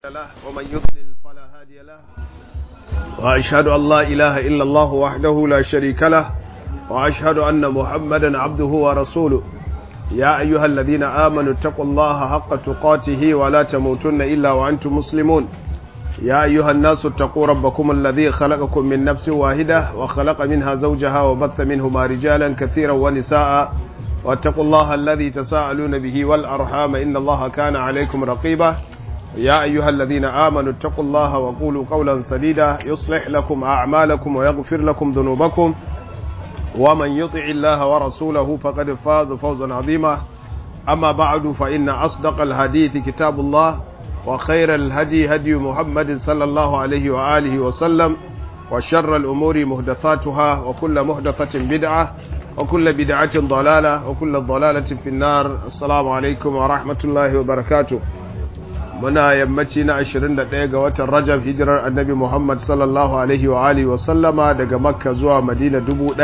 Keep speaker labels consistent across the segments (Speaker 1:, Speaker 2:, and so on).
Speaker 1: له ومن يضلل فلا هادي له وأشهد أن لا إله إلا الله وحده لا شريك له وأشهد أن محمدا عبده ورسوله يا أيها الذين آمنوا اتقوا الله حق تقاته ولا تموتن إلا وأنتم مسلمون يا أيها الناس اتقوا ربكم الذي خلقكم من نفس واحدة وخلق منها زوجها وبث منهما رجالا كثيرا ونساء واتقوا الله الذي تساءلون به والأرحام إن الله كان عليكم رقيبا يا أيها الذين آمنوا اتقوا الله وقولوا قولا سديدا يصلح لكم أعمالكم ويغفر لكم ذنوبكم ومن يطع الله ورسوله فقد فاز فوزا عظيما أما بعد فإن أصدق الحديث كتاب الله وخير الهدي هدي محمد صلى الله عليه وآله وسلم وشر الأمور مهدثاتها وكل مهدثة بدعة وكل بدعة ضلالة وكل ضلالة في النار السلام عليكم ورحمة الله وبركاته muna yammaci na 21 ga watan rajab hijirar annabi muhammad sallallahu alaihi wa alihi wa sallama daga makka zuwa madina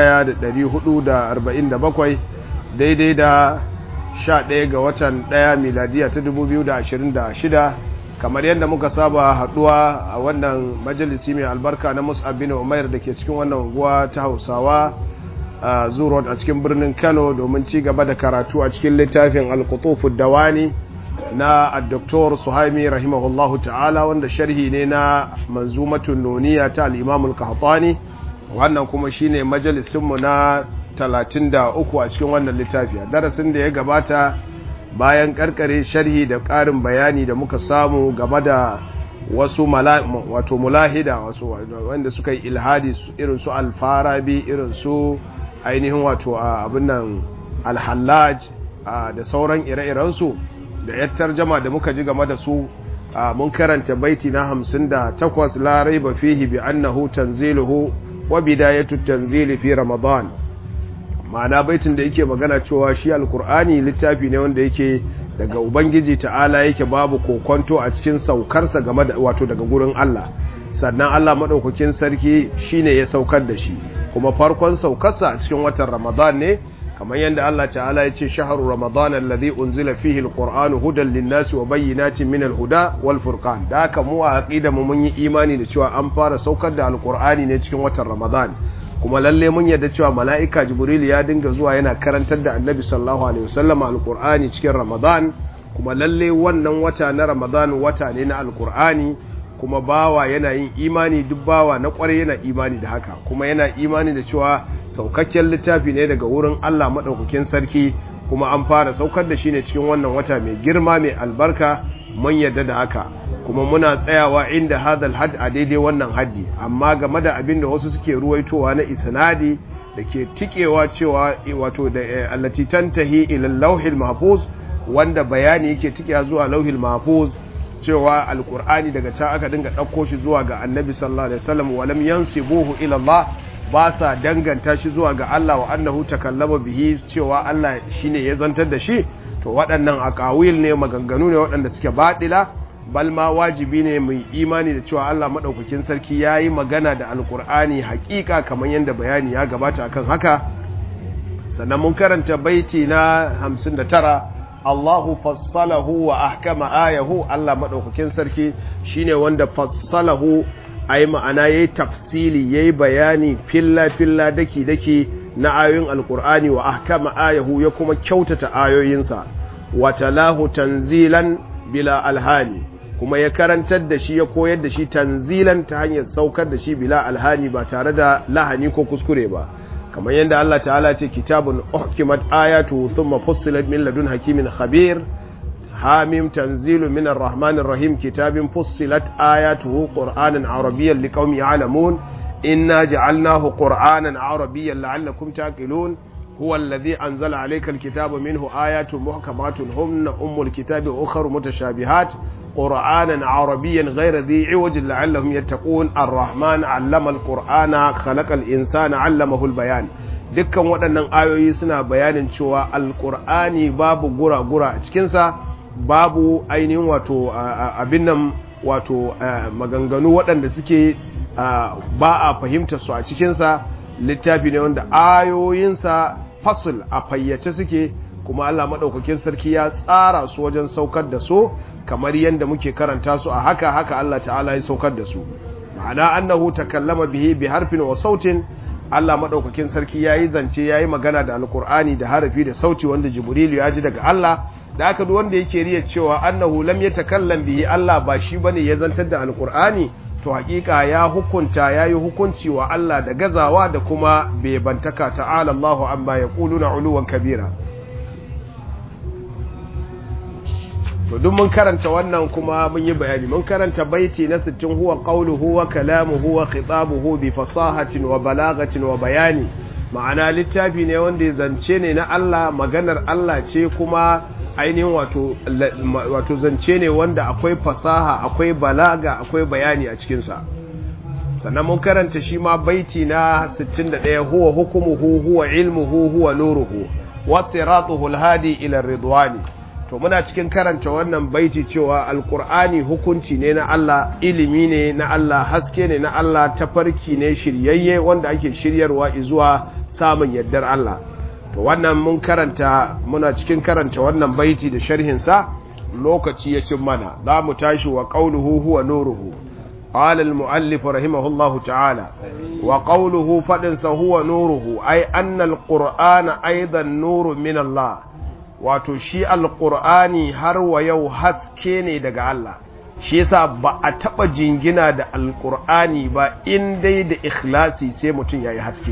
Speaker 1: 1447 daidai da 11 ga watan 1 miladiya ta 2026 kamar yadda muka saba haduwa a wannan majalisi mai albarka na mus'ab bin umair da ke cikin wannan unguwa ta hausawa a zurot a cikin birnin kano domin ci gaba da karatu a cikin littafin al dawani na Dr. Suhaimi rahimahullahu ta'ala wanda sharhi ne na manzumatun nuniya ta al-Imam al-Qahtani wannan kuma shine majalisin mu na 33 a cikin wannan littafi darasin da ya gabata bayan karkare sharhi da ƙarin bayani da muka samu game da wasu wato mulahida wasu wanda suka yi ilhadi irin su al-Farabi irin su ainihin wato abin nan al-Hallaj da sauran ire-irensu da yar tarjama da muka ji game da su mun karanta baiti na hamsin da takwas larai ba fihi bi annahu tanziluhu wa bidayatu tanzili fi ramadan ma'ana baitin da yake magana cewa shi alkur'ani littafi ne wanda yake daga ubangiji ta'ala yake babu kokonto a cikin saukarsa game da wato daga gurin Allah sannan Allah madaukakin sarki shine ya saukar da shi kuma farkon saukarsa a cikin watan ramadan ne kamar yadda Allah ta'ala ya ce shaharu ramadan alladhi unzila fihi alquran hudan linnasi wa bayyinatin min alhuda wal furqan da haka mu a aqida mu mun yi imani da cewa an fara saukar da alqur'ani ne cikin watan ramadan kuma lalle mun yarda cewa mala'ika jibril ya dinga zuwa yana karantar da annabi sallallahu alaihi wasallam alqur'ani cikin ramadan kuma lalle wannan wata na ramadan wata ne na alqur'ani kuma bawa yana yin imani duk bawa na kwarai yana imani da haka kuma yana imani da cewa saukakken littafi ne daga wurin Allah maɗaukakin sarki kuma an fara saukar da shi ne cikin wannan wata mai girma mai albarka mun yadda da haka kuma muna tsayawa inda hadal had a daidai wannan haddi amma game da abin da wasu suke ruwaitowa na isnadi da ke tikewa cewa wato da allati tantahi ila lauhil mahfuz wanda bayani yake tikewa zuwa lauhil mahfuz cewa alkur'ani daga can aka dinga ɗauko shi zuwa ga annabi sallallahu alaihi wasallam walam yansibuhu ila Allah ba sa danganta shi zuwa ga Allah wa annahu takallama bihi cewa Allah shine ya zantar da shi to waɗannan aqawil ne maganganu ne waɗanda suke baɗila bal ma wajibi ne mu imani da cewa Allah madaukakin sarki yayi magana da alkur'ani haƙiƙa kamar yadda bayani ya gabata akan haka sannan mun karanta baiti na 59 Allahu fassalahu wa ahkama ayahu Allah madaukakin sarki shine wanda fassalahu ai ma'ana yayi tafsili yayi bayani filla filla daki daki na ayoyin alqur'ani wa ahkama ayahu ya kuma kyautata ayoyinsa wa talahu tanzilan bila alhani kuma ya karantar da shi ya koyar da shi tanzilan ta hanyar saukar da shi bila alhani ba tare da lahani ko kuskure ba kamar yadda Allah ta'ala ce kitabun uhkimat ayatu thumma fussilat min ladun hakimin khabir hamim tanzilu min arrahmanir rahim kitabin fussilat ayatuhu qur'anan arabiyyan liqaumin ya'lamun inna ja'alnahu qur'anan arabiyyan la'allakum taqilun هو الذي أنزل عليك الكتاب منه آيات محكمات هن أم الكتاب وأخر متشابهات قرآنا عربيا غير ذي عوج لعلهم يتقون الرحمن علم القرآن خلق الإنسان علمه البيان dukkan waɗannan ayoyi suna bayanin cewa alƙur'ani babu gura-gura a cikinsa babu ainihin wato abin nan wato maganganu waɗanda suke ba a fahimtar su a cikinsa littafi ne wanda ayoyinsa fasul a fayyace suke kuma Allah maɗaukakin sarki ya tsara su wajen saukar da su kamar yadda muke karanta su a haka haka Allah ta'ala ya saukar da su ma'ana annahu takallama bihi bi harfin wa sautin Allah madaukakin sarki yayi zance yayi magana da alqur'ani da harafi da sauti wanda jibrilu ya ji daga Allah da haka duk wanda yake riya cewa annahu lam yatakallam bihi Allah ba shi bane ya zantar da alqur'ani to hakika ya hukunta yayi hukunci wa Allah da gazawa da kuma bantaka ta'ala Allahu amma yaquluna uluwan kabira to duk mun karanta wannan kuma mun yi bayani mun karanta baiti na 60 huwa qawluhu wa kalamuhu wa khitabuhu bi fasahatin wa balagatin wa bayani ma'ana littafi ne wanda ya zance ne na Allah maganar Allah ce kuma ainihin wato wato zance ne wanda akwai fasaha akwai balaga akwai bayani a cikin sa sannan mun karanta shi ma baiti na 61 huwa hukumuhu huwa ilmuhu huwa nuruhu wa siratuhu alhadi ila ridwani to muna cikin karanta wannan baiti cewa alkur'ani hukunci ne na Allah ilimi ne na Allah haske ne na Allah tafarki ne shiryayye wanda ake shiryarwa zuwa samun yardar Allah to wannan mun karanta muna cikin karanta wannan baiti da sharhin sa lokaci ya cin mana za mu tashi wa qauluhu huwa nuruhu قال المؤلف رحمه الله تعالى وقوله فدنس هو نوره أي أن القرآن أيضا نور من الله wato shi alƙur'ani har wa yau haske ne daga Allah shi yasa ba a taɓa jingina da alƙur'ani ba in dai da ikhlasi sai mutum ya yi haske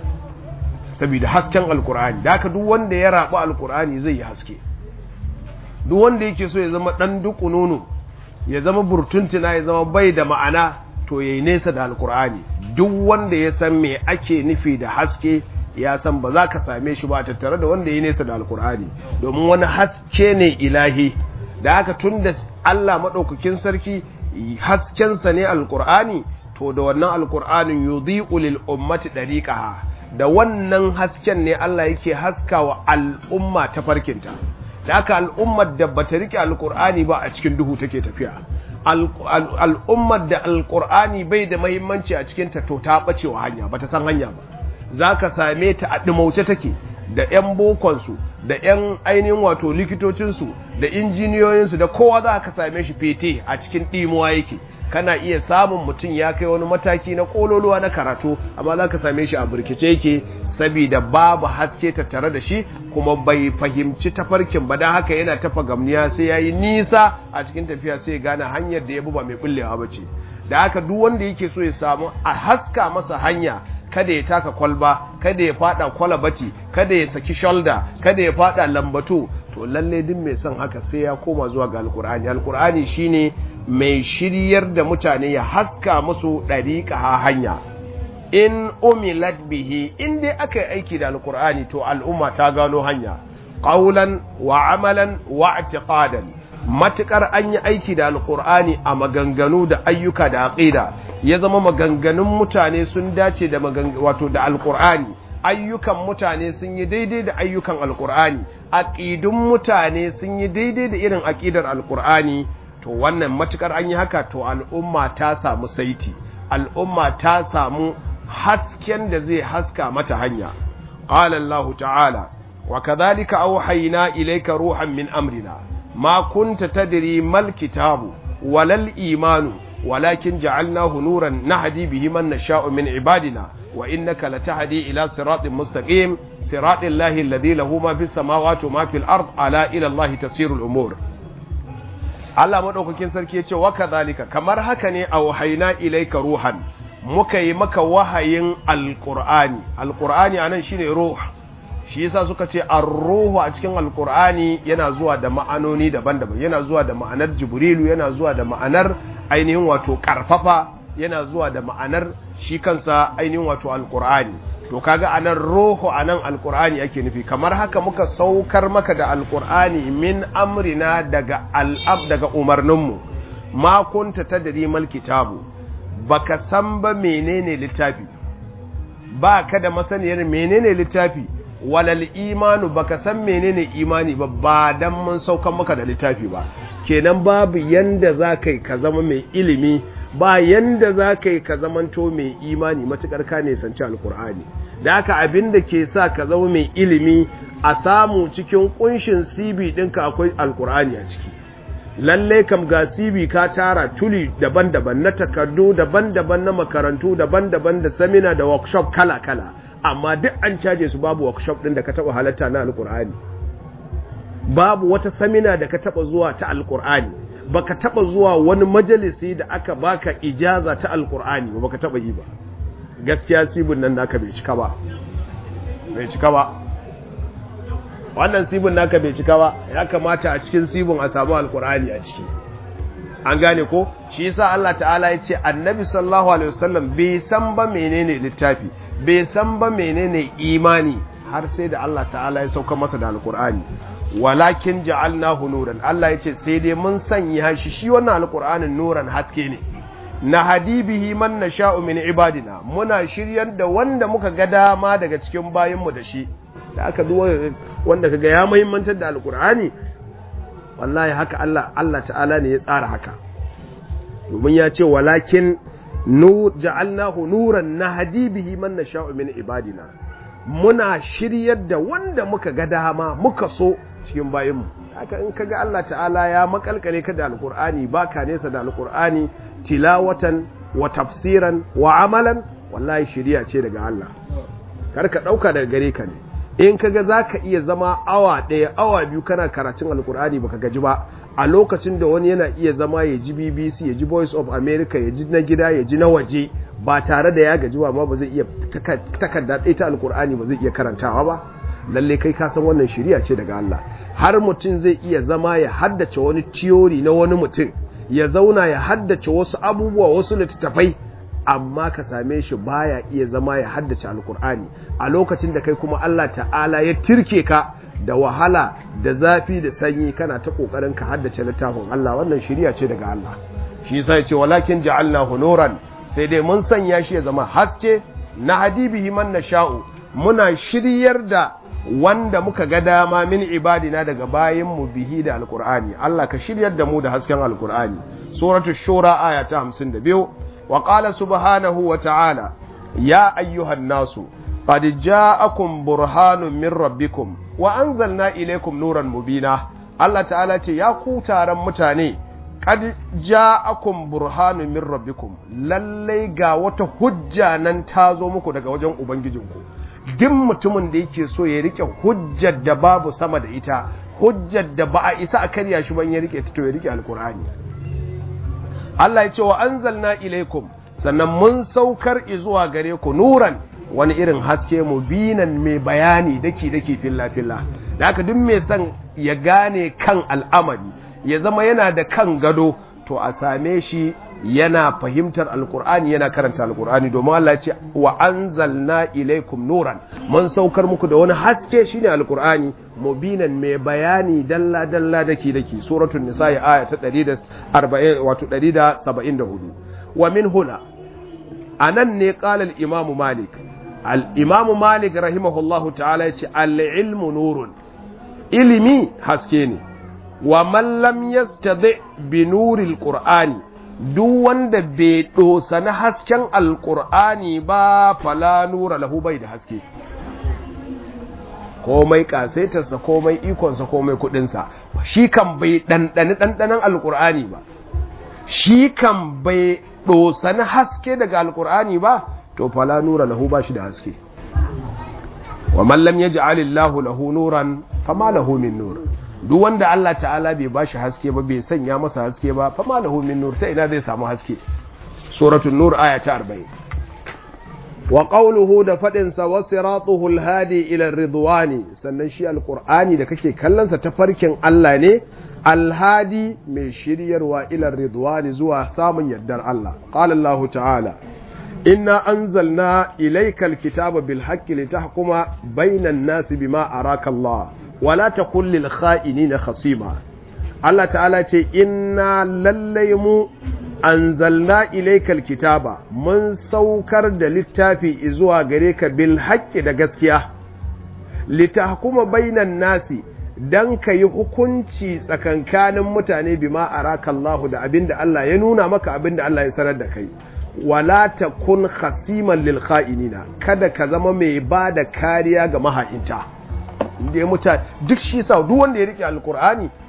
Speaker 1: saboda hasken alƙur'ani da haka duk wanda ya raɓi alƙur'ani zai yi haske duk wanda yake so ya zama ɗan duku nono ya zama burtuntuna ya zama bai da ma'ana to ya yi nesa da alƙur'ani duk wanda ya san me ake nufi da haske ya san ba za ka same shi ba tattare da wanda ya nesa da alkur'ani domin wani haske ne ilahi da haka tun da Allah maɗaukakin sarki haskensa ne alkur'ani to da wannan alkur'anin yudhi'u lil ummati dariqaha da wannan hasken ne Allah yake haskawa al'umma ta farkinta da haka al'ummar da bata rike alkur'ani ba a cikin duhu take tafiya al'ummar da alkur'ani bai da muhimmanci a cikin ta to ta bacewa hanya bata san hanya ba za ka same ta a ɗimauce take da 'yan bokonsu da 'yan ainihin wato likitocinsu da injiniyoyinsu da kowa za ka same shi fete a cikin ɗimuwa yake kana iya samun mutum ya kai wani mataki na ƙololuwa na karatu amma za ka same shi a burkice yake saboda babu haske tattare da shi kuma bai fahimci tafarkin ba don haka yana tafa gamniya sai ya yi nisa a cikin tafiya sai ya gane hanyar da ya bi ba mai bullewa ba ce da haka duk wanda yake so ya samu a haska masa hanya kada ya taka kwalba kada ya fada kwalabati kada ya saki shoulder kada ya fada lambatu to lalle duk mai son haka sai ya koma zuwa ga alkur'ani alkur'ani shine mai shiryar da mutane ya haska musu dariqa hanya in umilat bihi in dai aka yi aiki da alkur'ani to al'umma ta gano hanya qaulan wa amalan wa i'tiqadan matukar an yi aiki da alkur'ani a maganganu da ayyuka da aqida ya zama maganganun mutane sun dace da wato da alkur'ani ayyukan mutane sun yi daidai da ayyukan alkur'ani aqidun mutane sun yi daidai da irin aqidar alkur'ani to wannan matukar an yi haka to al'umma ta samu saiti al'umma ta samu hasken da zai haska mata hanya qala Allah ta'ala wa kadhalika awhayna ilayka ruhan min amrina ما كنت تدري ما الكتاب ولا الإيمان ولكن جعلناه نورا نهدي به من نشاء من عبادنا وإنك لتهدي إلى صراط مستقيم صراط الله الذي له ما في السماوات وما في الأرض ألا إلى الله تسير الأمور Allah madaukakin sarki yace wa kadhalika kamar haka ne a wahaina ilaika ruhan muka yi maka wahayin alqur'ani alqur'ani anan shine ruh shi yasa suka ce ar-ruhu a cikin alqur'ani yana zuwa da ma'anoni daban-daban yana zuwa da ma'anar jibrilu yana zuwa da ma'anar ainihin wato karfafa yana zuwa da ma'anar shi kansa ainihin wato alqur'ani to kaga anan ruhu anan alqur'ani ake nufi kamar haka muka saukar maka da alqur'ani min amrina daga al'ab daga umarninmu ma kunta tadri mal kitabu baka san ba menene littafi ba ka da masaniyar menene littafi walal imanu baka san menene imani ba ba dan mun saukan maka da littafi ba kenan babu yanda za kai ka zama mai ilimi ba yanda za kai ka zamanto mai imani matukar ka ne sanci alkur'ani da haka abin da ke sa ka zama mai ilimi a samu cikin kunshin cb ɗinka akwai alkur'ani a ciki lalle kam ga CV ka tara tuli daban-daban na takardu daban-daban na makarantu daban-daban da samina da workshop kala-kala amma duk an caje su babu workshop din da ka taba halatta na alkur'ani babu wata samina da ka taba zuwa ta alkur'ani baka taba zuwa wani majalisi da aka baka ijaza ta alkur'ani ba baka taba yi ba gaskiya sibin nan naka bai cika ba bai cika ba wannan sibin naka bai cika ba ya kamata a cikin sibin a samu alkur'ani a ciki an gane ko shi yasa Allah ta'ala ya ce annabi sallallahu alaihi wasallam bai san ba menene littafi bai san ba menene imani har sai da Allah ta'ala ya sauka masa da alkur'ani walakin ja'alnahu nuran Allah ya ce sai dai mun sanya shi shi wannan alkur'anin nuran haske ne na hadibihi man nasha'u min ibadina muna shiryar da wanda muka ga dama daga cikin bayinmu da shi da aka duwa wanda kaga ya muhimmantar da alkur'ani wallahi haka Allah Allah ta'ala ne ya tsara haka domin ya ce walakin nu ja'alnahu nuran nahdi bihi man nasha'u min ibadina muna shiryar da wanda muka ga dama muka so cikin bayinmu haka in kaga Allah ta'ala ya makalkale ka da alkur'ani baka nesa da alkur'ani tilawatan wa tafsiran wa amalan wallahi shiriya ce daga Allah kar ka dauka daga gare ka ne in kaga zaka iya zama awa ɗaya awa biyu kana karatun alkur'ani baka gaji ba a lokacin da wani yana iya zama ya ji BBC ya ji Voice of America ya ji na gida ya ji na waje ba tare da ya gaji ba ma ba zai iya takarda ɗaya ta alkur'ani ba zai iya karantawa ba lalle kai ka san wannan shiriya ce daga Allah har mutum zai iya zama ya haddace wani tiyori na wani mutum ya zauna ya haddace wasu abubuwa wasu littattafai amma ka same shi baya iya zama ya haddace alkur'ani a lokacin da kai kuma Allah ta'ala ya tirke ka da wahala da zafi da sanyi kana ta kokarin ka haddace littafin Allah wannan shiriya ce daga Allah shi yasa ya ce walakin ja'alnahu nuran sai dai mun sanya shi ya zama haske na hadibihi man nasha'u muna shiryar da wanda muka ga dama min ibadina daga bayin mu bihi da alqur'ani Allah ka shiryar da mu da hasken alqur'ani suratul shura aya ta 52 wa qala subhanahu wa ta'ala ya ayyuhan nasu qad ja'akum burhanun min rabbikum wa anzalna ilaykum nuran mubina Allah ta'ala ce ya ku taron mutane qad ja'akum burhanun min rabbikum lallai ga wata hujja nan ta zo muku daga wajen ubangijinku duk mutumin da yake so ya rike hujjar da babu sama da ita hujjar da ba a isa a karya shi ban ya rike ta to ya rike alkur'ani Allah ya ce wa anzalna ilaikum sannan mun saukar zuwa gare ku nuran wani irin haske mubinan mai bayani daki daki filla filla da haka duk mai son ya gane kan al'amari ya zama yana da kan gado to a same shi yana fahimtar alkur'ani yana karanta alkur'ani domin Allah ya ce wa anzalna ilaikum nuran mun saukar muku da wani haske shine alkur'ani mubinan mai bayani dalla dalla dake dake suratul nisa aya ta 140 wato 174 wa min huna anan ne qala al-imam malik al-imam malik rahimahullahu ta'ala ya ce al-ilmu nurun ilimi haske ne wa man lam yastadi bi nuril qur'ani duk wanda bai na hasken alkur'ani ba fala nura lahu bai da haske komai kasaitarsa komai ikonsa komai kudinsa shi kan bai ɗanɗani ɗanɗanen alkur'ani ba shi kan bai na haske daga alkur'ani ba to fala nura lahu ba shi da haske wa mallam ya ji alillahu lahu nuran fama lahu min nur duk wanda Allah ta'ala bai bashi haske ba bai sanya masa haske ba fa malahu min nur ta ina zai samu haske suratul nur aya ta 40 wa qawluhu da fadin sa wasiratuhu alhadi ila ridwani sannan shi alqur'ani da kake kallon sa tafarkin Allah ne alhadi mai shiryarwa ila ridwani zuwa samun yardar Allah qala Allah ta'ala inna anzalna ilaykal kitaba bil haqqi litahkuma bainan nasi bima araka Allah wala ta kullil kha'inina khasima Allah ta'ala ce inna lallai mu anzalna ilaykal kitaba mun saukar da littafi zuwa gare ka bil haqqi da gaskiya litahkuma bainan nasi dan ka yi hukunci tsakankanin mutane bima araka Allah da abinda Allah ya nuna maka abinda Allah ya sanar da kai wala takun khasiman lil kha'inina kada ka zama mai ba da kariya ga maha'inta inda ya muta duk shi sa duk wanda ya rike alkur'ani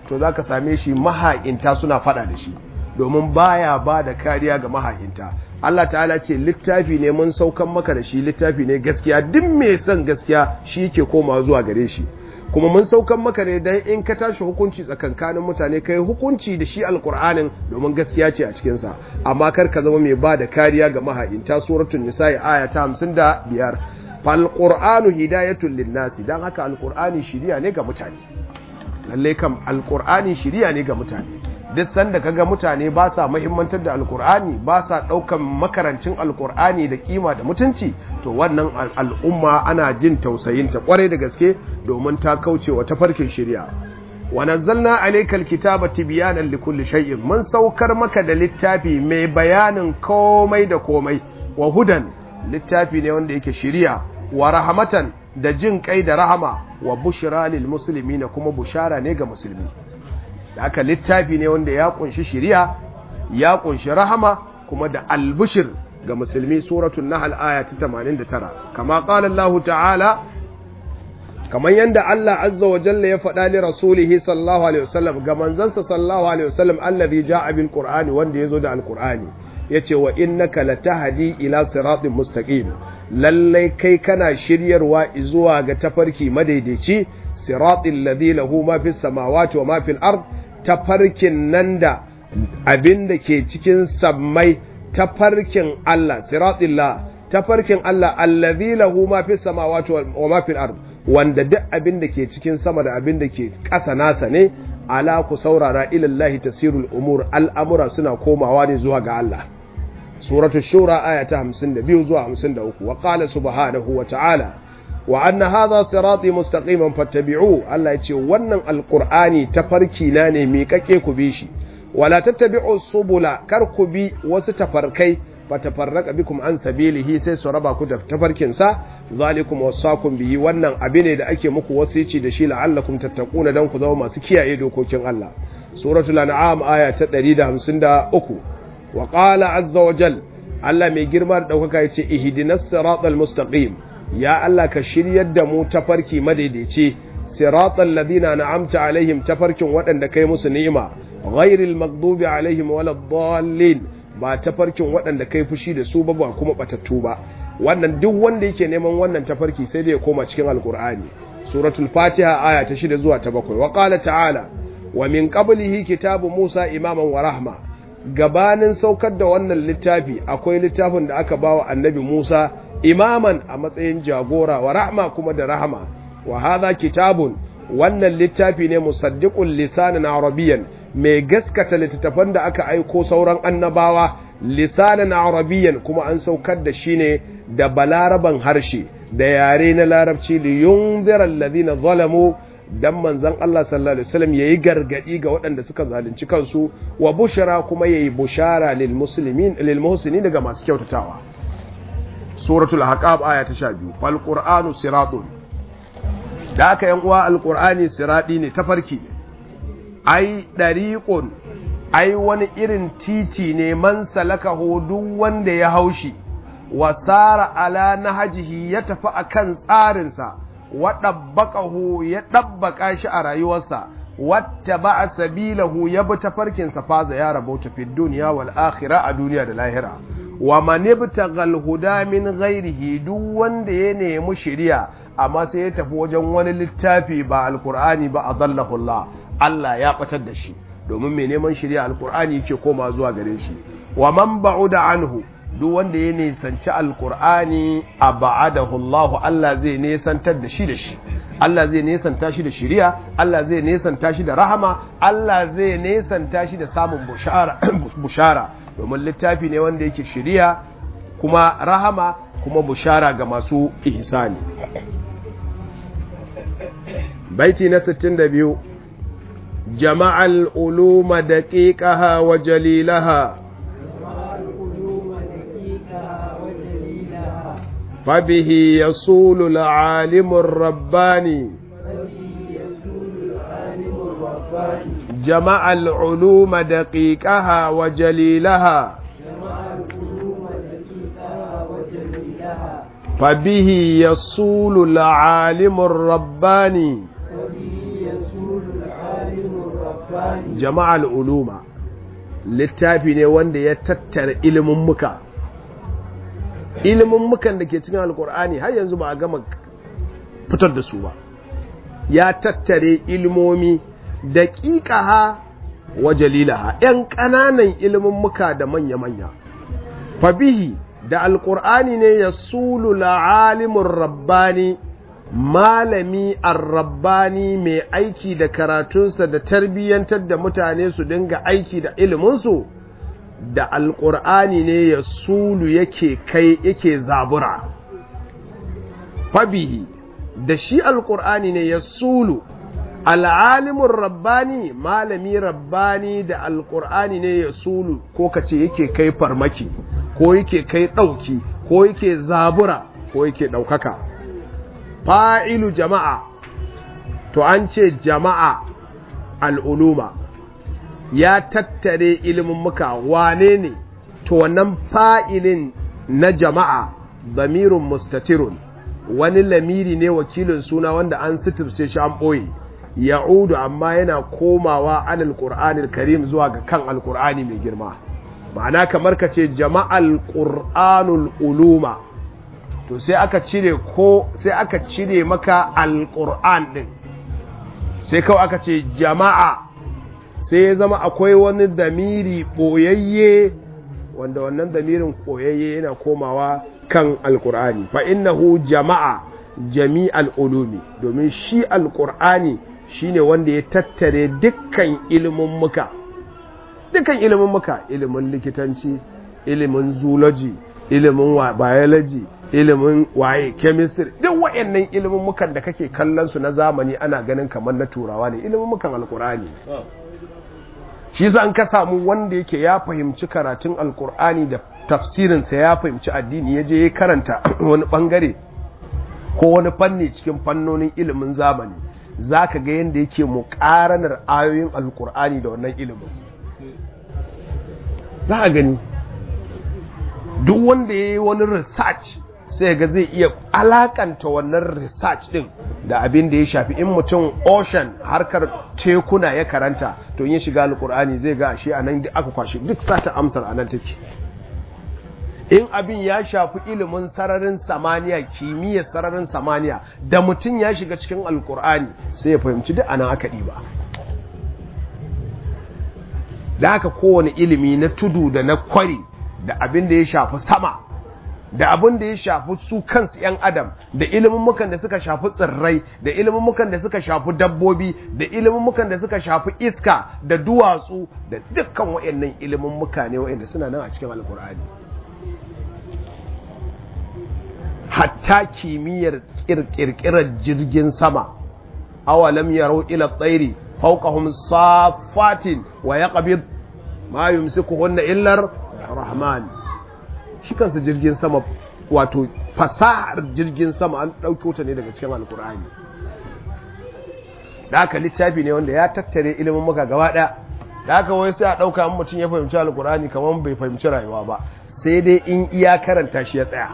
Speaker 1: to za ka same shi maha'inta suna fada da shi domin baya ba da kariya ga maha'inta Allah ta'ala ce littafi ne mun saukan maka da shi littafi ne gaskiya duk mai son gaskiya shi ke koma zuwa gare shi kuma mun saukan maka ne dan in ka tashi hukunci tsakankanin mutane kai hukunci da shi alkur'anin domin gaskiya ce a cikinsa amma kar ka zama mai ba da kariya ga maha'inta suratul nisa'i aya ta 55 fal qur'anu hidayatul linnasi dan haka alkur'ani shiriya ne ga mutane lalle kam alkur'ani shiriya ne ga mutane duk sanda kaga mutane ba sa muhimmantar da alkur'ani ba sa daukan makarancin alkur'ani da kima da mutunci to wannan al'umma ana jin tausayin ta kwarai da gaske domin ta kauce wa tafarkin shari'a wa nazzalna alayka alkitaba tibyanan likulli shay'in mun saukar maka da littafi mai bayanin komai da komai wa hudan littafi ne wanda yake shari'a wa rahmatan da jin kai da rahama wa bushra lil muslimina kuma bushara ne ga musulmi da aka littafi ne wanda ya kunshi shiriya ya kunshi rahama kuma da albushir ga musulmi suratul nahl aya ta 89 kama qala Allah ta'ala kamar yanda Allah azza wa jalla ya faɗa li rasulihi sallallahu alaihi wasallam ga manzansa sallallahu alaihi wasallam allazi ja'a bil qur'ani wanda yazo da alqur'ani yace wa innaka latahdi ila siratin mustaqim lallai kai kana shiryarwa zuwa ga tafarki madaidaici siratil ladhi lahu ma fis samawati wa ma fil ard tafarkin nan da abin da ke cikin sammai tafarkin Allah siratillah tafarkin Allah allazi lahu ma fis samawati wa ma fil ard wanda duk abin da ke cikin sama da abin da ke ƙasa nasa ne ala ku saurara ilallahi tasirul umur al'amura suna komawa ne zuwa ga Allah suratul shura aya ta 52 zuwa 53 wa qala subhanahu wa ta'ala wa anna hadha sirati mustaqiman fattabi'u Allah ya ce wannan alqur'ani tafarki na ne miƙaƙe ku bi shi wala tattabi'u subula kar ku bi wasu tafarkai fatafarraqa bikum an sabilihi sai su raba ku da tafarkin sa zalikum wasaqum bihi wannan abi ne da ake muku wasici da shi la'allakum tattaquna dan ku zama masu kiyaye dokokin Allah suratul an'am aya ta 153 wa qala azza wa jal Allah mai girma da daukaka yace ihdinas siratal mustaqim ya Allah ka shiryar da mu tafarki madaidaici siratal ladina na'amta alaihim tafarkin waɗanda kai musu ni'ima ghairil maghdubi alaihim waladdallin ba tafarkin waɗanda kai fushi da su ba ba kuma batattu ba wannan duk wanda yake neman wannan tafarki sai da ya koma cikin alkur'ani suratul fatiha aya ta 6 zuwa ta 7 wa qala ta'ala wa min qablihi kitabu musa imaman wa rahma gabanin saukar da wannan littafi akwai littafin da aka bawa annabi musa imaman a matsayin jagora wa rahma kuma da rahama wa hadha kitabun wannan littafi ne musaddiqul lisanan arabiyyan mai gaskata littattafan da aka aiko sauran annabawa lisanan arabiyyan kuma an saukar da shi ne da balaraban harshe da yare na larabci li yunzira alladhina zalamu dan manzon Allah sallallahu alaihi wasallam yayi gargadi ga waɗanda suka zalunci kansu wa bushara kuma yayi bushara lil muslimin lil muhsinin daga masu kyautatawa suratul ahqab aya ta 12 fal qur'anu siratun da aka yan uwa alqur'ani siradi ne tafarki ne ai dariqun ai wani irin titi ne man salaka duk wanda ya haushi wasara ala nahajihi ya tafi akan tsarinsa wa dabbaqahu ya dabbaka shi a rayuwarsa wata ba sabilahu ya bi tafarkinsa faza ya rabauta fi duniya wal akhirah a duniya da lahira wa man ibtaghal huda min ghairihi duk wanda ya nemi shiriya amma sai ya tafi wajen wani littafi ba alqur'ani ba adallahu Allah Allah ya batar da shi domin mai neman shiriya alqur'ani yake koma zuwa gare shi wa man ba'uda anhu duk wanda ya nisanci alqur'ani abadahu Allah Allah zai nesantar da shi da shi Allah zai nesanta shi da shiriya Allah zai nesanta shi da rahama Allah zai nesanta shi da samun bushara bushara domin littafi ne wanda yake shiriya kuma rahama kuma bushara ga masu ihsani baiti na 62 jama'al uluma daqiqaha wa jalilaha فبه يصول العالم الرباني جمع العلوم دقيقها وجليلها فبه يصول العالم الرباني jama'al uluma littafi ne wanda ya tattara ilimin muka ilimin mukan da ke cikin alkur'ani har yanzu ba a gama fitar da su ba ya tattare ilimomi da ƙiƙaha wa jalilaha ‘yan ƙananan ilimin muka da manya-manya fabihi da alkur'ani ne ya sulu la'alimin rabbani malami ar-rabbani mai aiki da karatunsa da tarbiyyantar da mutane su dinga aiki da iliminsu da alƙur'ani ne ya sulu yake kai yake zabura fabihi da shi alƙur'ani ne ya sulu al'alimin rabbani malami rabbani da alƙur'ani ne ya sulu ko ka ce yake kai farmaki ko yake kai ɗauki ko yake zabura ko yake ɗaukaka fa'ilu jama'a to an ce jama'a al'uluma ya tattare ilimin muka wane ne to wannan fa'ilin na jama'a damirun mustatirun wani lamiri ne wakilin suna wanda an suturce shi an ɓoye ya'udu amma yana komawa alal ƙur'anil karim zuwa ga kan alƙur'ani mai girma ma'ana kamar ka ce jama'al ƙur'anul uluma to sai aka cire ko sai aka cire maka alƙur'an ɗin sai kawai aka ce jama'a sai ya zama akwai wani damiri ɓoyayye wanda wannan damirin ɓoyayye yana komawa kan alƙur'ani fa innahu jama'a jami'al ulumi domin shi alƙur'ani shine wanda ya tattare dukkan ilimin muka dukkan ilimin muka ilimin likitanci ilimin zoology ilimin biology ilimin waye chemistry duk waɗannan ilimin mukan da kake kallon su na zamani ana ganin kamar na turawa ne ilimin mukan alkur'ani shi yasa an ka samu wanda yake ya fahimci karatun alkur'ani da tafsirinsa ya fahimci addini ya je ya karanta wani bangare ko wani fanni cikin fannonin ilimin zamani za ka ga yadda yake muƙaranar ayoyin alkur'ani da wannan ilimin za a gani duk wanda ya yi wani research sai ga zai iya alakanta wannan research din da abin da ya shafi in mutum ocean harkar tekuna ya karanta to yin shiga alkur'ani zai ga ashe a nan aka kwashi duk sata amsar a nan take in abin ya shafi ilimin sararin samaniya kimiyyar sararin samaniya da mutum ya shiga cikin alkur'ani sai ya fahimci duk anan aka ɗiba da haka kowane ilimi na tudu da na kwari da abin da ya shafi sama da abin da ya shafi su kansu 'yan adam da ilimin da suka shafi tsirrai da ilimin da suka shafi dabbobi da ilimin da suka shafi iska da duwatsu da dukkan waɗannan ilimin muka ne waɗanda suna nan a cikin alkur'ani hatta kimiyyar kirkirar jirgin sama awalam yaro ila tsairi fawqahum safatin wa yaqbid ma yumsikuhunna illa rahman shi kansa jirgin sama wato fasahar jirgin sama an ɗauko ta ne daga cikin alkur'ani da aka littafi ne wanda ya tattare ilimin maka gaba ɗaya da aka wai sai a ɗauka an mutum ya fahimci alkur'ani kamar bai fahimci rayuwa ba sai dai in iya karanta shi ya tsaya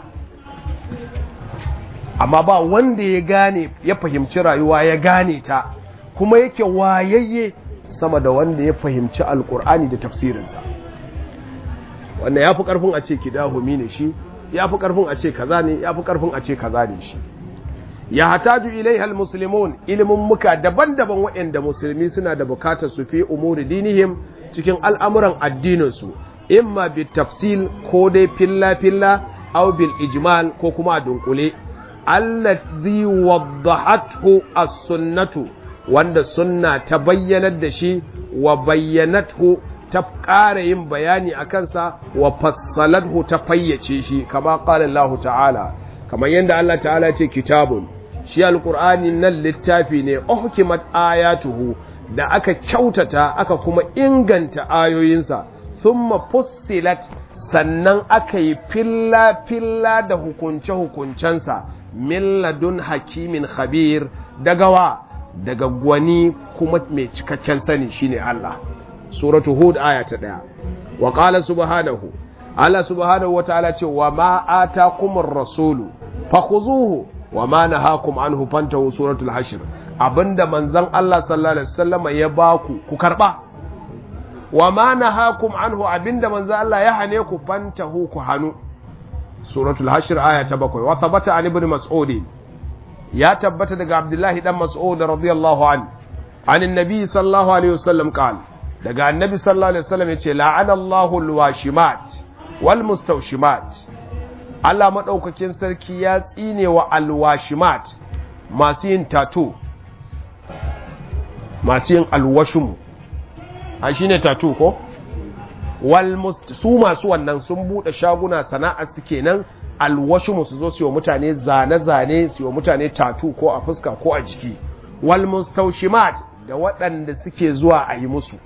Speaker 1: amma ba wanda ya gane ya fahimci rayuwa ya gane ta kuma yake wayayye sama da wanda ya fahimci alkur'ani da tafsirinsa wannan ya fi ƙarfin a ce kidahumi ne shi ya fi ƙarfin a ce kaza ne ya fi ƙarfin a ce kaza ne shi ya hataju ilaihal muslimun ilimin muka daban-daban waɗanda musulmi suna da bukatar su fi umuri dinihim cikin al'amuran addininsu imma bi tafsil ko dai filla-filla aw bil ijmal ko kuma a dunkule allazi waddahathu as-sunnatu wanda sunna ta bayyanar da shi wa bayyanathu ta ƙara yin bayani a kansa wa fassalathu ta fayyace shi kama ƙala Allah ta'ala kamar yadda Allah ta'ala ce kitabun shi alƙur'ani nan littafi ne uhkimat ayatuhu da aka kyautata aka kuma inganta ayoyinsa thumma fussilat sannan aka yi filla-filla da hukunce-hukuncensa min ladun hakimin khabir daga wa daga gwani kuma mai cikakken sani shine Allah suratu hud aya ta daya wa qala subhanahu Allah subhanahu wataala ce wa ma atakumur rasulu fakhuzuhu wa ma nahakum anhu fantahu suratul hashr abinda manzon Allah sallallahu alaihi wasallama ya baku ku karba wa ma nahakum anhu abinda manzo Allah ya hane ku fantahu ku hanu suratul hashr aya ta bakwai wa thabata an ibn mas'ud ya tabbata daga abdullahi dan mas'ud radiyallahu an an annabi sallallahu alaihi wasallam qala daga annabi sallallahu alaihi wasallam yace la'ana Allahu alwashimat wal mustawshimat Allah madaukakin sarki ya tsine wa alwashimat masu yin tattoo masu yin alwashum a shine tattoo ko su masu wannan sun bude shaguna sana'a su kenan alwashumu su zo su yi mutane zane-zane su yi mutane tatu ko a fuska ko a jiki wal mustaushimat da waɗanda suke zuwa a yi musu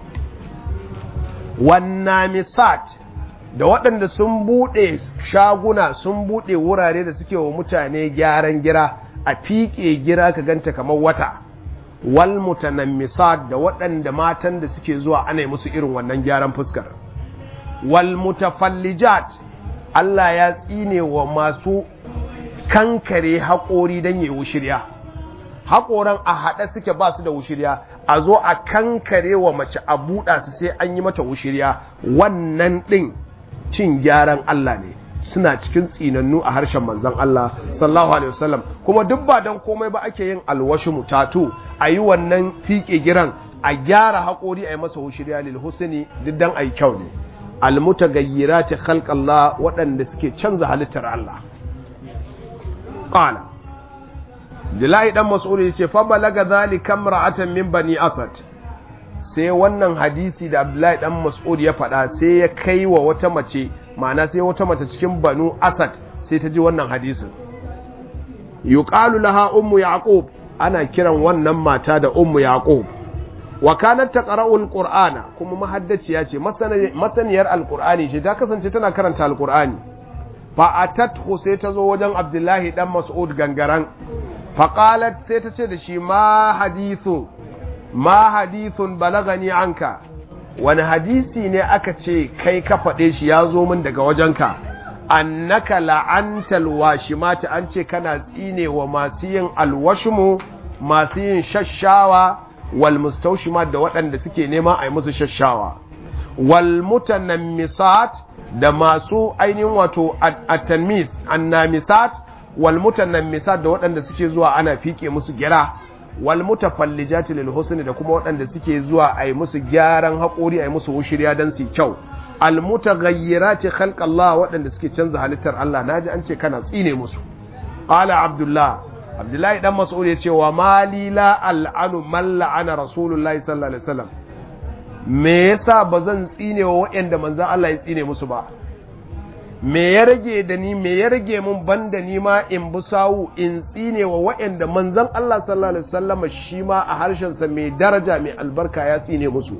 Speaker 1: wannamisat da waɗanda sun bude shaguna sun bude wurare da suke wa mutane gyaran gira a fiƙe gira ka ganta kamar wata wal mutanammisat da waɗanda matan da suke zuwa ana yi musu irin wannan gyaran fuskar wal mutafallijat Allah ya tsine wa masu kankare haƙori don yi wushirya haƙoran a haɗe suke ba su da wushirya a zo a kankare wa mace a buɗa su sai an yi mata wushirya wannan ɗin cin gyaran Allah ne suna cikin tsinannu a harshen manzon Allah sallallahu alaihi wasallam kuma duk ba don komai ba ake yin alwashi mutatu a yi wannan fiƙe giran a gyara haƙori a yi masa wushirya lil husni duk dan a yi kyau ne almutagayyirati khalqallah waɗanda suke canza halittar Allah qala Dilahi dan Mas'ud yace fa balaga zalika imra'atan min bani Asad sai wannan hadisi da Abdullahi dan Mas'ud ya faɗa sai ya kai wa wata mace ma'ana sai wata mace cikin banu Asad sai ta ji wannan hadisin yuqalu laha ummu yaqub ana kiran wannan mata da ummu yaqub wa kanat taqra'ul qur'ana kuma mahaddaciya ce masaniyar alqur'ani ce ta kasance tana karanta alqur'ani fa atathu sai ta zo wajen abdullahi dan mas'ud gangaran fa qalat sai ta ce da shi ma hadithu ma hadithun balagani anka wani hadisi ne aka ce kai ka faɗe shi ya zo min daga wajenka annaka la'antal washimati an ce kana tsine wa masu yin alwashmu masu yin shashawa wal mustawshimat da waɗanda suke nema a yi musu shashawa wal mutanammisat da masu ainihin wato at-tanmis annamisat wal mutanammisat da waɗanda suke zuwa ana fike musu gira wal mutafallijati lil husni da kuma waɗanda suke zuwa a yi musu gyaran haƙori a yi musu wushiriya dan su kyau al mutaghayyirati khalq Allah waɗanda suke canza halittar Allah naji an ce kana tsine musu qala abdullah abdullahi dan mas'ud ya ce wa mali la al'anu man la'ana rasulullahi sallallahu alaihi wasallam me yasa bazan tsine wa waɗanda manzon Allah ya tsine musu ba me ya rage da ni me ya rage mun banda ni ma in bi sawu in tsine wa waɗanda manzon Allah sallallahu alaihi wasallam shi ma a harshen sa mai daraja mai albarka ya tsine musu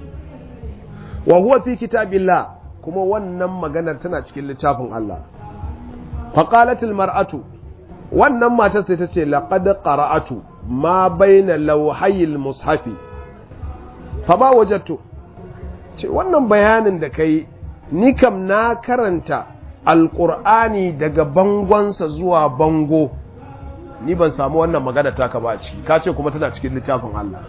Speaker 1: wa huwa fi kitabillah kuma wannan maganar tana cikin littafin Allah faqalat mar'atu wannan matar sai ta ce laƙad ƙara'atu ma baina lauhayil mushafi fa ba wajattu ce wannan bayanin da kai ni kam na karanta alƙur'ani daga bangonsa zuwa bango ni ban samu wannan magana taka ba a ciki ka ce kuma tana cikin littafin Allah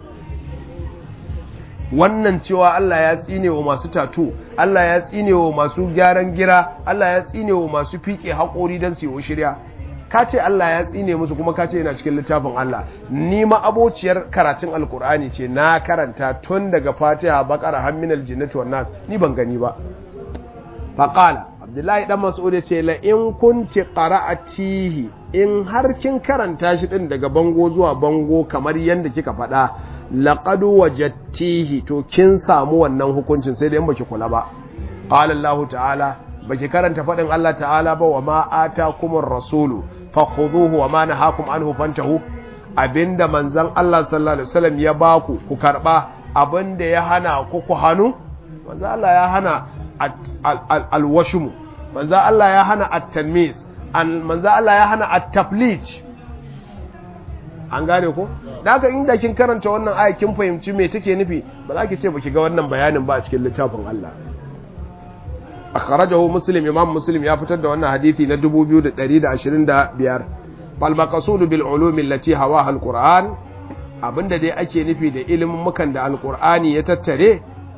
Speaker 1: wannan cewa Allah ya tsine wa masu tatu Allah ya tsine wa masu gyaran gira Allah ya tsine wa masu fiƙe haƙori don su yi shirya ka ce Allah ya tsine musu kuma ka ce yana cikin littafin Allah ni ma abociyar karatun alkur'ani ce na karanta tun daga fatiha bakara hamminal jinnati wan nas ni ban gani ba faqala abdullahi dan mas'ud ya ce la in kunti qara'atihi in har kin karanta shi din daga bango zuwa bango kamar yanda kika faɗa laqad wajadtihi to kin samu wannan hukuncin sai dai in baki kula ba qala Allah ta'ala baki karanta faɗin Allah ta'ala ba wa ma atakumur rasulu fakhuduhu wa ma nahakum anhu fantahu abinda manzon Allah sallallahu alaihi wasallam ya baku ku karba abinda ya hana ku ku hanu manzon Allah ya hana alwashmu manzon Allah ya hana at-tanmis manzon Allah ya hana at-taflij an gane ko da haka inda kin karanta wannan aya kin fahimci me take nufi ba za ki ce baki ga wannan bayanin ba a cikin littafin Allah akhrajahu muslim imam muslim ya fitar da wannan hadisi na 2125 fal maqsud bil ulum allati hawaha al qur'an abinda dai ake nufi da ilimin mukan da alqur'ani ya tattare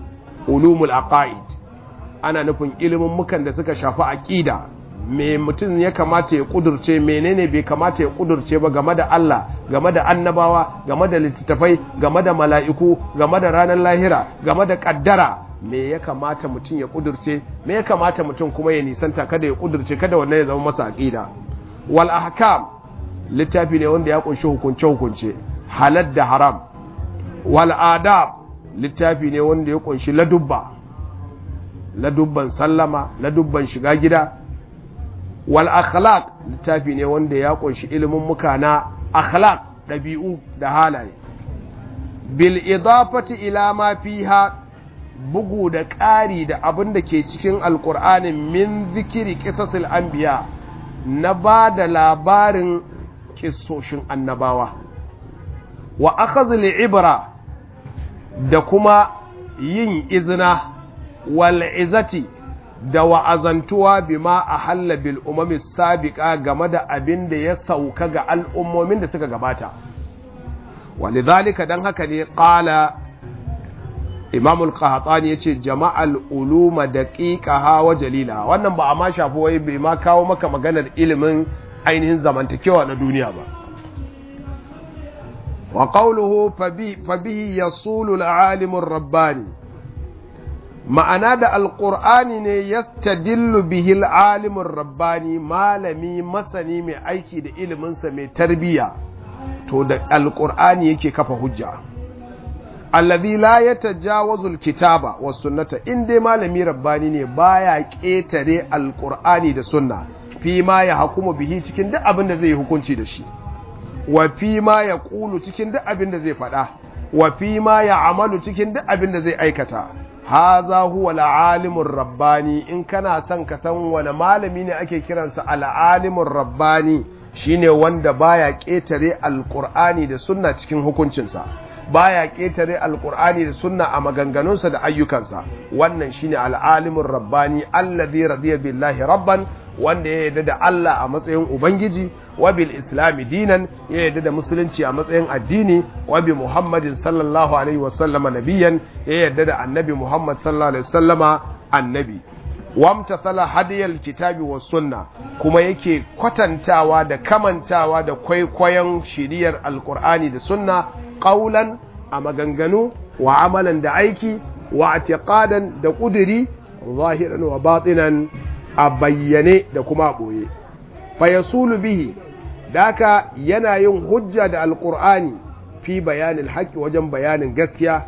Speaker 1: ulumul aqaid ana nufin ilimin mukan da suka shafi aqida me mutum ya kamata ya kudurce menene bai kamata ya kudurce ba game da Allah game da annabawa game da littattafai game da mala'iku game da ranar lahira game da kaddara me ya kamata mutum ya kudurce me ya kamata mutum kuma ya nisanta kada ya kudurce kada wannan ya zama masa aqida wal ahkam littafi ne wanda ya kunshi hukunce hukunce halal da haram wal adab littafi ne wanda ya kunshi ladubba ladubban sallama ladubban shiga gida wal akhlaq littafi ne wanda ya kunshi ilimin muka na akhlaq dabi'u da halaye bil idafati ila ma fiha bugu da ƙari da abin da ke cikin alƙur'anin min zikiri ƙisasil anbiya na ba da labarin ƙisoshin annabawa wa akhazil ibra da kuma yin izina wal izati da wa'azantuwa bima a halla bil umami sabiqa game da abin da ya sauka ga al'ummomin da suka gabata walidhalika dan haka ne qala imam al-qahtani yace jama'al uluma daqiqaha wa jalila wannan ba a ma shafi wai bai ma kawo maka maganar ilimin ainihin zamantakewa na duniya ba wa qawluhu fabihi yasulu al-alim ar-rabbani ma'ana da alqur'ani ne yastadillu bihi al-alim ar-rabbani malami masani mai aiki da ilimin sa mai tarbiya to da alqur'ani yake kafa hujja allazi la yatajawazul kitaba was sunnata in dai malami rabbani ne baya ketare alqur'ani da sunna fi ma ya hukumu bihi cikin duk abin da zai hukunci da shi wa fi ma ya qulu cikin duk abin da zai faɗa wa fi ma ya amalu cikin duk abin da zai aikata haza huwa al rabbani in kana son ka san wani malami ne ake kiransa al-alimur rabbani shine wanda baya ketare alqur'ani da sunna cikin hukuncinsa baya ƙetare alƙur'ani da sunna a maganganunsa da ayyukansa wannan shine al'alimin rabbani allazi radiya billahi rabban wanda ya yarda da Allah a matsayin ubangiji wa bil islami dinan ya yarda da musulunci a matsayin addini wa bi muhammadin sallallahu alaihi wa sallama nabiyan ya yarda da annabi muhammad sallallahu alaihi wa sallama annabi wamtathala hadiyal kitabi was sunna kuma yake kwatantawa da kamantawa da kwaikwayon shiriyar alqur'ani da sunna qaulan a maganganu wa amalan da aiki wa i'tiqadan da kuduri zahiran wa batinan a bayyane da kuma a boye fa yasulu bihi daka yana yin hujja da alqur'ani fi bayanin haqqi wajen bayanin gaskiya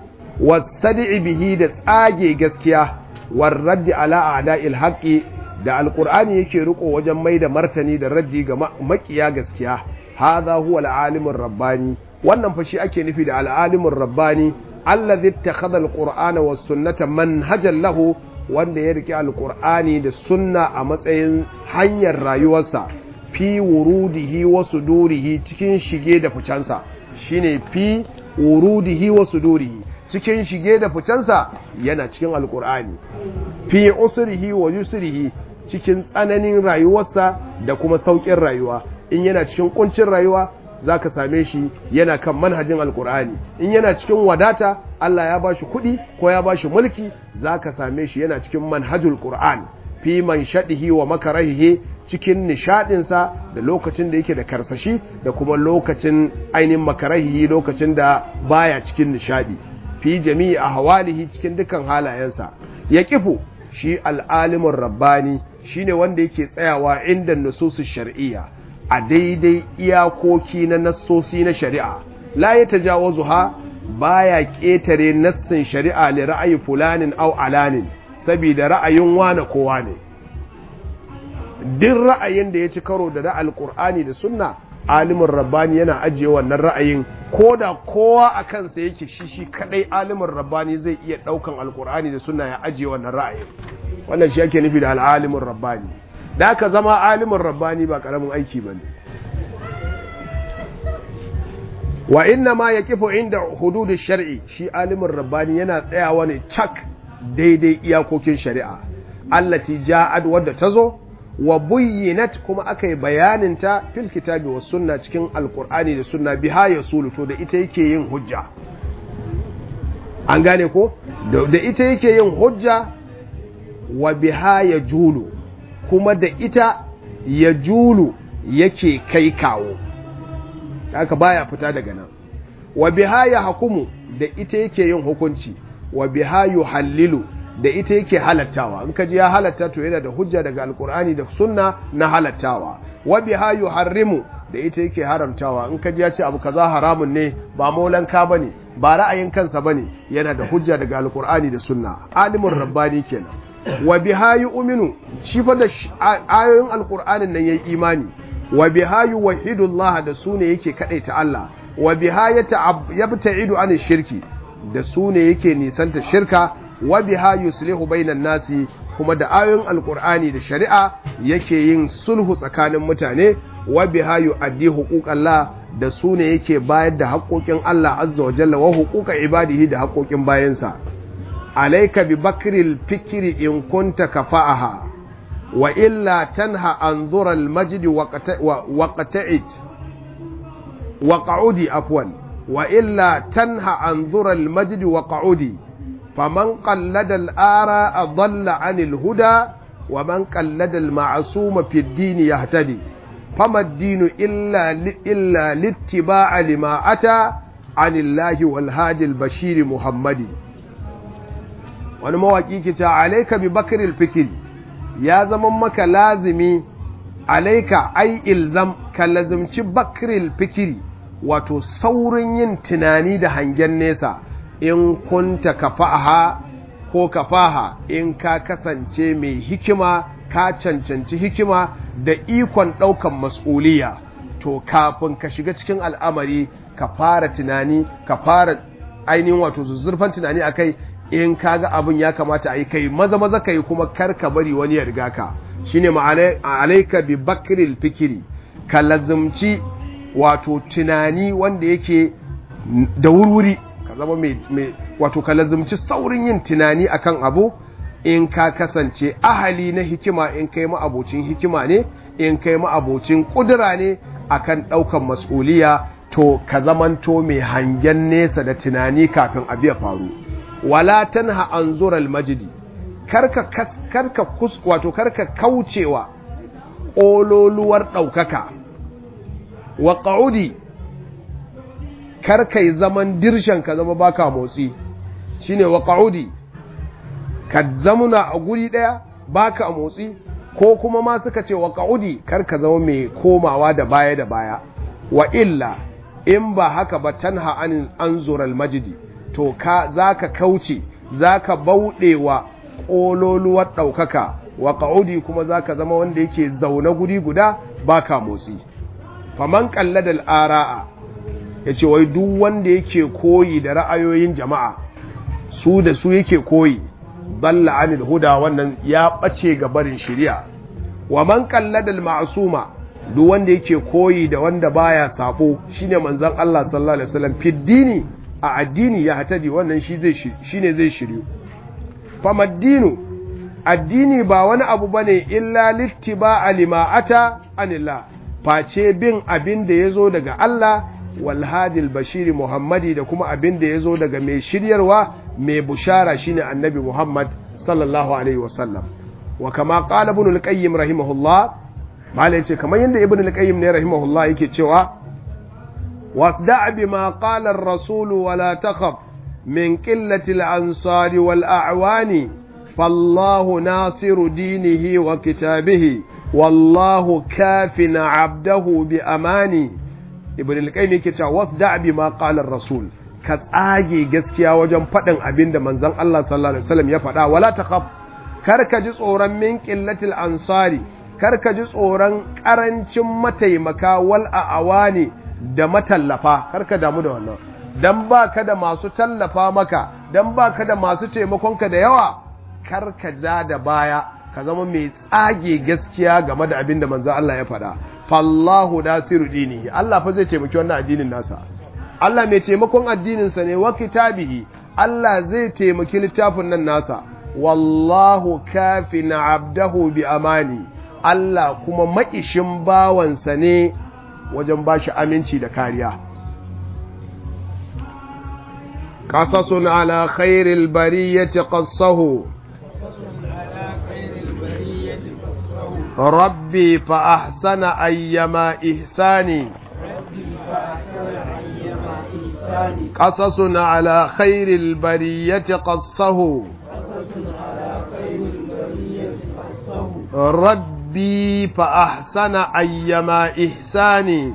Speaker 1: wasadi bihi da tsage gaskiya warraddi ala a'da'il haqqi da alqur'ani yake riko wajen mai da martani da raddi ga makiya gaskiya hadha huwa al rabbani wannan fa shi ake nufi da al rabbani allazi ittakhadha al-qur'ana was sunnata manhajan lahu wanda ya rike alqur'ani da sunna a matsayin hanyar rayuwarsa fi wurudihi wa sudurihi cikin shige da ficensa shine fi wurudihi wa sudurihi cikin shige da ficensa yana cikin alkur'ani fi usrihi wa yusrihi cikin tsananin rayuwarsa da kuma saukin rayuwa in yana cikin kuncin rayuwa zaka same shi yana kan manhajin alkur'ani in yana cikin wadata Allah ya bashi kuɗi ko ya bashi mulki zaka same shi yana cikin manhajul qur'an fi man shadihi wa makarahihi cikin nishadinsa da lokacin da yake da karsashi da kuma lokacin ainihin makarahihi lokacin da baya cikin nishadi fi jami'i a hawalihi cikin dukkan halayensa ya kifu shi al'alimin rabbani shine wanda yake tsayawa inda nususu shar'iyya a daidai iyakoki na nassosi na shari'a la ya tajawazu ha baya ƙetare nassin shari'a li ra'ayi fulanin au alanin saboda ra'ayin wane kowa ne duk ra'ayin da ya ci karo da ra'al qur'ani da sunna alimin rabbani yana ajiye wannan ra'ayin ko da kowa a kansa yake shi shi kadai alimin rabbani zai iya daukan alkur'ani da sunna ya ajiye wannan ra'ayin wannan shi ake nufi da al'alimin rabbani da aka zama alimin rabbani ba karamin aiki ba ne wa inna ma ya kifo inda hududu shari'i shi alimin rabbani yana tsayawa ne cak daidai iyakokin shari'a allati ja'ad wadda ta zo wa buyyinat kuma aka yi bayaninta fil kitabi wa sunna cikin alkur'ani da sunna biha ya suluto da ita yake yin hujja an gane ko da ita yake yin hujja wa biha ya julu kuma da ita ya julu yake kai kawo haka baya fita daga nan wa biha ya hakumu da ita yake yin hukunci wa biha yuhallilu da ita yake halattawa in ka ji ya halatta to yana da hujja daga alkur'ani da sunna na halattawa wa biha yuharrimu da ita yake haramtawa in ka ji ya ce abu kaza haramun ne ba maulanka bane ba ra'ayin kansa bane yana da hujja daga alkur'ani da sunna alimin rabbani kenan wa biha yu'minu shi fa da ayoyin alkur'anin nan yayi imani wa biha yuwahhidu Allah da sune yake kadaita Allah wa biha yabta'idu an shirki da sune yake nisanta shirka wa biha yuslihu bainan nasi kuma da ayoyin alkur'ani da shari'a yake yin sulhu tsakanin mutane wa biha yu'addi huquqallah da su ne yake bayar da haƙoƙin Allah azza wa jalla wa huquqa ibadihi da haƙoƙin bayansa alayka bi bakril fikri in kunta kafa'aha wa illa tanha an zura al majd wa qata'id wa qa'udi afwan wa illa tanha an zura al majd wa qa'udi faman qallada al ara dhalla 'anil huda wa man qallada al ma'suma fi ad-din yahtadi فما الدين إلا إلا الاتباع لما أتى عن الله والهادي البشير محمد wani mawaƙi ke ce alaika bi bakiril fikir ya zama maka lazimi alaika ai ilzam ka lazimci bakiril fikiri wato saurin yin tunani da hangen nesa in kunta kafaha ko kafaha in ka kasance mai hikima ka cancanci hikima da ikon ɗaukan mas'uliya to kafin ka shiga cikin al'amari ka fara tunani ka fara ainihin wato zuzzurfan tunani akai in kaga abin ya kamata a yi kai maza maza ka yi kuma kar ka bari wani ya riga ka shine alaika bi bakril fikiri ka lazumci wato tunani wanda yake da wurwuri ka zama mai wato ka lazumci saurin yin tunani akan abu in ka kasance ahali na hikima in kai ma'abocin hikima ne in kai ma'abocin kudura ne akan ɗaukan mas'uliya to ka zamanto mai hangen nesa da tunani kafin abu ya faru wala tanha an zural majidi karka karka kus wato karka kaucewa ƙololuwar ɗaukaka wa ƙa'udi karka yi zaman dirshan ka zama baka motsi shine wa ƙa'udi ka zamuna a guri ɗaya baka a motsi ko kuma ma suka ce wa ka'udi kar ka zama mai komawa da baya da baya wa illa in ba haka ba tanha an anzural majidi to ka zaka kauce zaka bauɗewa ƙololuwar ɗaukaka wa ka'udi kuma zaka zama wanda yake zaune guri guda baka motsi faman qalladal ara'a yace wai duk wanda yake koyi da ra'ayoyin jama'a su da su yake koyi dalla anil huda wannan ya bace ga barin shari'a wa man qallada al ma'suma duk wanda yake koyi da wanda baya sabo shine manzon Allah sallallahu alaihi wasallam fi dini a addini ya hatadi wannan shi zai shine zai shiryu famaddinu addini ba wani abu bane illa littiba lima ata anillah face bin abin da yazo daga Allah wal hadil bashiri muhammadi da kuma abin da yazo daga mai shiryarwa mai bushara shine annabi Muhammad sallallahu alaihi wasallam wa kama qala ibn al-qayyim rahimahullah malai ce kamar yadda ibn al-qayyim ne rahimahullah yake cewa wasda' bima qala ar-rasul wa la takhaf min qillati al-ansari wal a'wani fallahu nasiru dinihi wa kitabihi wallahu kafina 'abdahu bi amani ibn al-qayyim yake cewa wasda' bima qala ar-rasul ka tsage gaskiya wajen faɗin abin da manzon Allah sallallahu alaihi wasallam ya faɗa wala taqaf kar ka ji tsoron min qillatil ansari kar ka ji tsoron karancin mataimaka wal awani da matallafa kar ka damu da wannan dan baka da masu tallafa maka dan baka da masu taimakonka da yawa kar ka ja da baya ka zama mai tsage gaskiya game da abin da manzon Allah ya faɗa fallahu nasiru dini Allah fa zai taimaki wannan addinin nasa Allah mai taimakon addininsa ne wa kitabihi Allah zai taimaki littafin nan nasa wallahu kafina abdahu bi amani Allah kuma maƙishin bawansa ne wajen ba shi aminci da kariya قصص على خير البرية قصه ربي فأحسن أيما إحساني قصص على خير البرية قصه ربي فأحسن أيما إحساني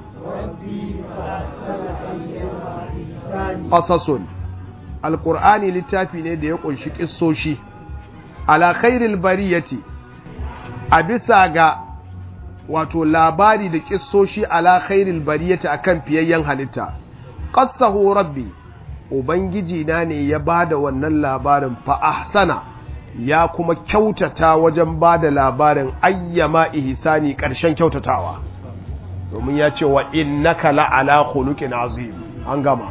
Speaker 1: قصص القرآن littafi ne da ya ƙunshi ƙissoshi ala khairil bariyati a bisa ga wato labari da ƙissoshi ala khairil bariyati akan fiyayyen halitta qassahu rabbi ubangiji na ne ya bada wannan labarin fa ahsana ya kuma kyautata wajen bada labarin ayyama ihsani ƙarshen kyautatawa domin ya ce wa innaka la'ala khuluqin azim an gama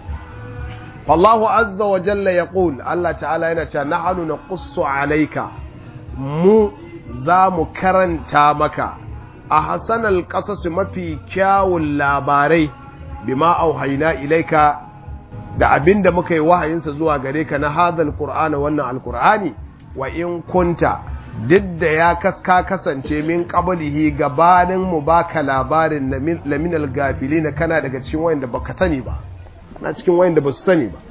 Speaker 1: fallahu azza wa jalla yaqul Allah ta'ala yana cewa nahnu naqussu alayka mu za mu karanta maka a hasanal qasas mafi kyawun labarai bima auhayna ilaika da abinda muka yi wahayinsa zuwa gare ka na hadal qur'ana wannan alqur'ani wa in kunta duk da ya kaska kasance min qablihi gabanin mu baka labarin laminal gafilina kana daga cikin wayanda baka sani ba na cikin wayanda ba su sani ba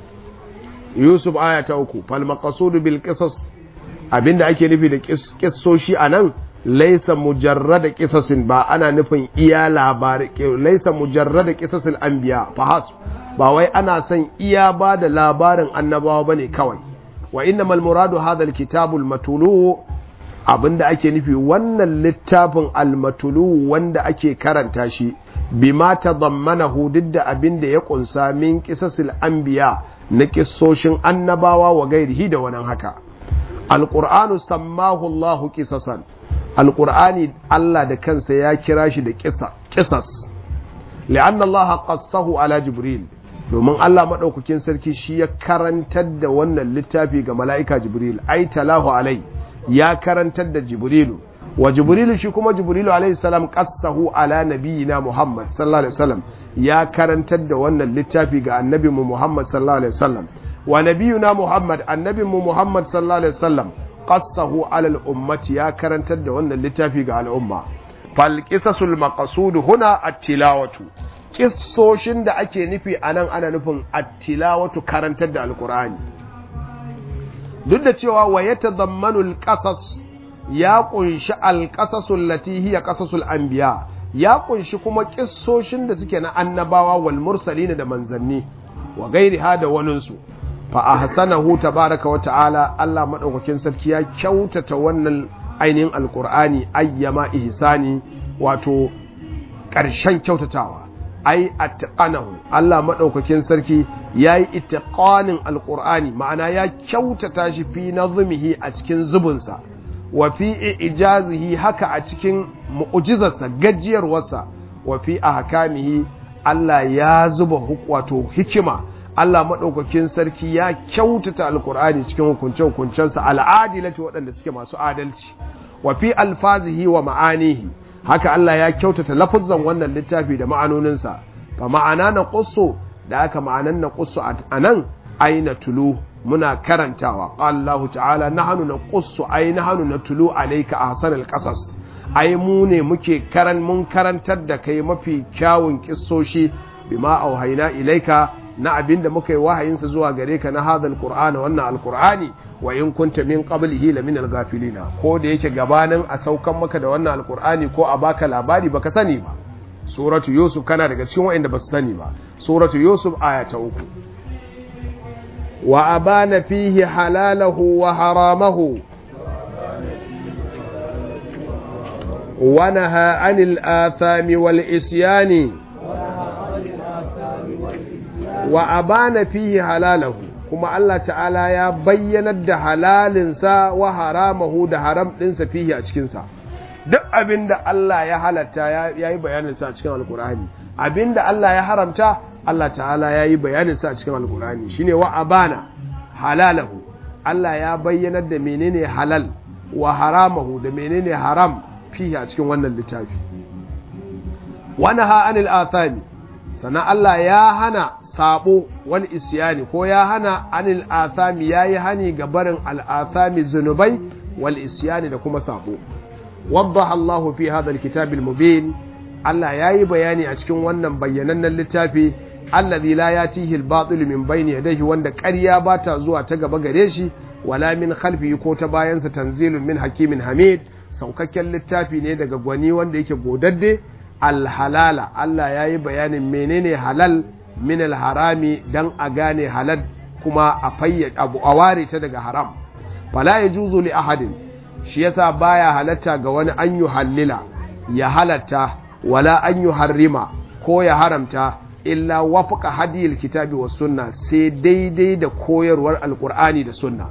Speaker 1: Yusuf aya ta uku fal maqsudu bil qisas abinda ake nufi da kissoshi anan laysa mujarrada qisasin ba ana nufin iya labari laysa mujarrada qisasil anbiya fahas ba wai ana son iya ba da labarin annabawa bane kawai wa innamal muradu hadha alkitabul matulu abinda ake nufi wannan littafin almatulu wanda ake karanta shi bima tadammanahu duk da abinda ya kunsa min qisasil anbiya na kissoshin annabawa wa gairihi da wannan haka alqur'anu sammahu Allahu qisasan alqur'ani Allah da kansa ya kira shi da qisa qisas li'anna Allah qassahu ala jibril domin Allah madaukakin sarki shi ya karantar da wannan littafi ga mala'ika jibril ai talahu alai ya karantar da jibrilu wa jibrilu shi kuma jibrilu alaihi salam qassahu ala nabiyina muhammad sallallahu alaihi wasallam ya karantar da wannan littafi ga annabinmu muhammad sallallahu alaihi wasallam wa nabiyuna muhammad annabinmu muhammad sallallahu alaihi wasallam qassahu ala al-ummati ya karantar da wannan littafi ga al'umma fal qisasul maqsud huna at-tilawatu kissoshin da ake nufi anan ana nufin at-tilawatu karantar da alqur'ani duk da cewa wa yatadammanu al-qasas ya kunshi al-qasasul lati hiya qasasul anbiya ya kunshi kuma kissoshin da suke na annabawa wal mursalin da manzanni wa gairiha da waninsu fa ahsanahu tabaraka wa ta'ala Allah madaukakin sarki ya kyautata wannan ainihin alqur'ani ayyama ihsani wato ƙarshen kyautatawa ai attaqanahu Allah madaukakin sarki yayi ittiqanin alqur'ani ma'ana ya kyautata shi fi nazmihi a cikin zubunsa wa fi ijazihi haka a cikin mu'jizarsa gajiyarwarsa wa fi ahkamihi Allah ya zuba wato hikima Allah maɗaukakin sarki ya kyautata alkur'ani cikin hukunce-hukuncensa al'adilati waɗanda suke masu adalci wa fi alfazihi wa ma'anihi haka Allah ya kyautata lafuzzan wannan littafi da ma'anoninsa fa ma'ana na ƙusso da aka ma'anan na ƙusso a nan aina tulu muna karantawa Allah ta'ala nahnu na ƙusso ai nahnu na tulu alayka ahsanal qasas ai mu ne muke karan mun karantar da kai mafi kyawun kissoshi bima auhayna ilaika na abin da muka yi wahayinsa zuwa gare ka na hadal qur'ana wannan alqur'ani wa in kunta min qablihi la min alghafilina ko da yake gabanin a saukan maka da wannan alqur'ani ko a baka labari baka sani ba suratu yusuf kana daga cikin wa'anda basu sani ba suratu yusuf aya ta uku wa abana fihi halalahu wa haramahu wa naha anil athami wal isyani wa abana fihi halalahu kuma Allah ta'ala ya bayyanar da halalinsa wa haramahu da haram ɗinsa fihi a cikinsa duk abinda Allah ya halatta ya yi bayaninsa a cikin alkur'ani abinda Allah ya haramta Allah ta'ala ya yi bayaninsa a cikin alkur'ani shine wa abana halalahu Allah ya bayyanar da menene halal wa haramahu da menene haram fihi a cikin wannan littafi wa naha anil athami sannan Allah ya hana sabo wal isyani ko ya hana anil athami yayi hani ga barin al athami zunubai wal isyani da kuma sabo waddaha Allahu fi hadha al kitab al mubin Allah yayi bayani a cikin wannan bayyanannen littafi alladhi la yatihi al batil min bayni yadayhi wanda ƙarya ba ta zuwa ta gaba gare shi wala min khalfihi ko ta bayansa tanzilun min hakimin hamid saukakken littafi ne daga gwani wanda yake godadde alhalala Allah ya yi bayanin menene halal min alharami dan a gane halal kuma a fayyace abu a ware ta daga haram fala yajuzu li ahadin shi yasa baya halatta ga wani an yi hallila ya halatta wala an yi harrima ko ya haramta illa wafaka hadiyar kitabi wa sunna sai daidai da koyarwar alkur'ani da sunna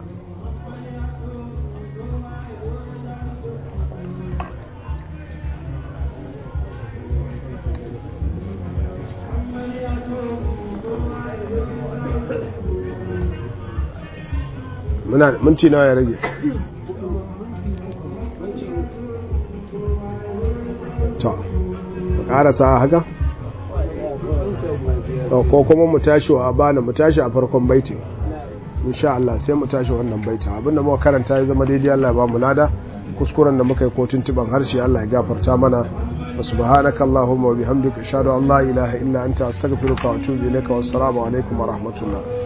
Speaker 1: muna minti nawa ya rage to ƙarasa haka ko kuma mu tashi wa bana mu tashi a farkon baitin insha Allah sai mu tashi wannan baitin abinda muka karanta ya zama daidai Allah ya ba mu lada kuskuren da muka yi ko tuntuban harshe Allah ya gafarta mana wa subhanaka allahumma wa bihamdika ashhadu an la ilaha illa anta astaghfiruka wa atubu ilaika wassalamu alaikum wa rahmatullah